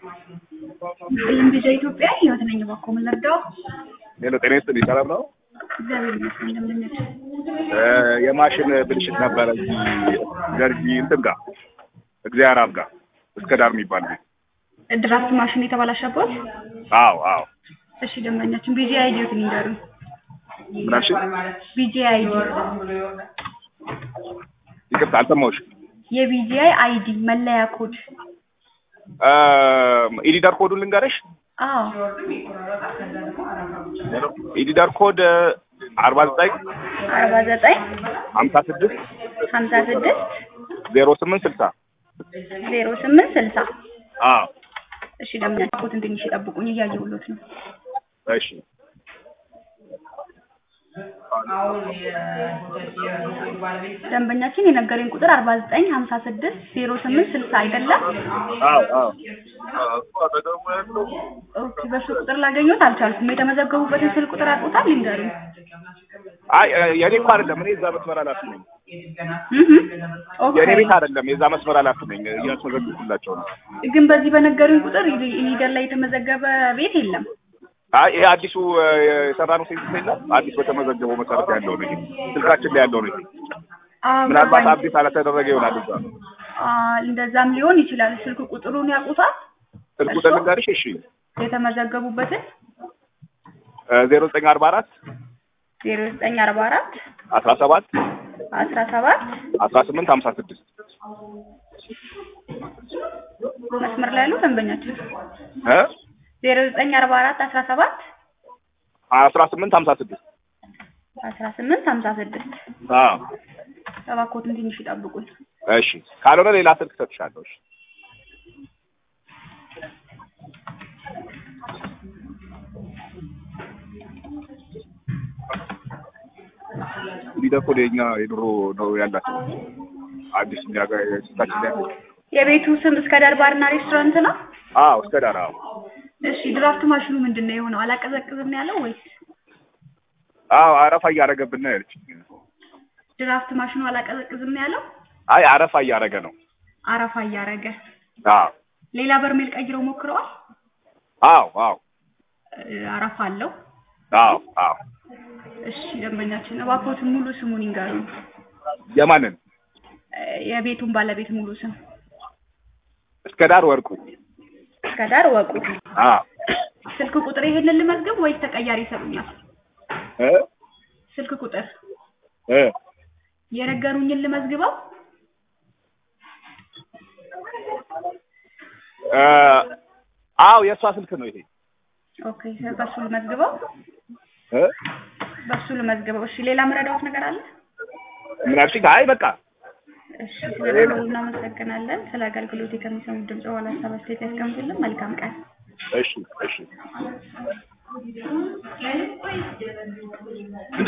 ይህም ቪዛ ኢትዮጵያ ህይወት ነኝ። እባክዎ ምን ልርዳው? ሄሎ ጤና ይስጥልኝ ሰላም ነው? እግዚአብሔር ይመስገን። እንደምን ነሽ? የማሽን ብልሽት ነበረ እዚህ ገርጂ እንትን ጋር እግዚአብሔር አብ ጋር እስከ ዳር የሚባል ቤት። ድራፍት ማሽን የተበላሸበት? አዎ አዎ። እሺ ደንበኛችን ቢጂ አይዲዎትን ይንገሩን። ምን አልሽኝ? ቢጂ አይዲ ይቅርታ አልሰማሁሽም። የቢጂአይ አይዲ መለያ ኮድ። ኢዲዳር ኮዱን ልንገርሽ። አዎ ኢዲዳር ኮድ አርባ ዘጠኝ አርባ ዘጠኝ ሀምሳ ስድስት ሀምሳ ስድስት ዜሮ ስምንት ስልሳ ዜሮ ስምንት ስልሳ አዎ እሺ ደንበኛችን ኮትን ትንሽ ይጠብቁኝ እያየሁሎት ነው። እሺ ደንበኛችን የነገረኝ ቁጥር አርባ ዘጠኝ ሀምሳ ስድስት ዜሮ ስምንት ስልሳ አይደለም? አዎ አዎ ኦኬ በሱ ቁጥር ላገኘት አልቻልኩም። የተመዘገቡበትን ስልክ ቁጥር አውቁታል? ይንገሩኝ። አይ የኔ እኮ አይደለም እኔ እዛ መስመር ኃላፊ ነኝ። እህ ኦኬ የኔ ቤት አይደለም የዛ መስመር ኃላፊ ነኝ። እያስመዘግብኩላቸው ነው። ግን በዚህ በነገሩኝ ቁጥር ኢኒደር ላይ የተመዘገበ ቤት የለም። አይ ይሄ አዲሱ የሰራነው ሴንስ የለም አዲስ በተመዘገበው መሰረት ያለው ነው። ይሄ ስልካችን ላይ ያለው ነው። ይሄ አዎ ምናልባት ገባኝ። አብዴት አላተደረገ ይሆናል እዛ አ እንደዛም ሊሆን ይችላል። ስልክ ቁጥሩን ያውቁታል? ስልክ ቁጥር ልንገርሽ። እሺ የተመዘገቡበትን ዜሮ ዘጠኝ አርባ አራት ዜሮ ዘጠኝ አርባ አራት አስራ ሰባት አስራ ሰባት አስራ ስምንት ሀምሳ ስድስት መስመር ላይ ያለው ደንበኛችን እ ዜሮ ዘጠኝ አርባ አራት አስራ ሰባት አስራ ስምንት ሀምሳ ስድስት አስራ ስምንት ሀምሳ ስድስት አዎ እባክዎትን ትንሽ ይጠብቁኝ። እሺ ካልሆነ ሌላ ስልክ እሰጥሻለሁ። እሺ ሊደኮ የኛ የድሮ ነው ያላቸው አዲስ እኛ ጋር ስታችን ላይ የቤቱ ስም እስከ ዳር ባርና ሬስቶራንት ነው? አዎ እስከ ዳር አዎ እሺ ድራፍት ማሽኑ ምንድን ነው የሆነው? አላቀዘቅዝም ነው ያለው ወይስ አዎ አረፋ እያደረገብን ነው ያለችኝ። ድራፍት ማሽኑ አላቀዘቅዝም ነው ያለው? አይ አረፋ እያደረገ ነው። አረፋ እያረገ አዎ ሌላ በርሜል ቀይረው ሞክረዋል? አዎ አዎ እ አረፋ አለው። አዎ አዎ እሺ ደንበኛችን እባክዎትን ሙሉ ስሙን ይንገሩኝ። የማንን እ የቤቱን ባለቤት ሙሉ ስም እስከ ዳር ወርቁ እስከ ዳር ወቁ። አዎ ስልክ ቁጥር ይሄንን ልመዝግብ ወይስ ተቀያሪ ይሰጡኛል? እ ስልክ ቁጥር እ የነገሩኝን ልመዝግበው? እ አዎ የእሷ ስልክ ነው ይሄ ኦኬ በሱ ልመዝግበው? እ በሱ ልመዝግበው። እሺ ሌላ መረዳዎት ነገር አለ? ምን አልሽኝ? አይ በቃ እሺ ስለደወሉ እናመሰግናለን። ስለ አገልግሎት ከሚሰሙት ድምጽ በኋላ ሀሳብ አስተያየት ያስቀምጡልን። መልካም ቀን። እሺ እሺ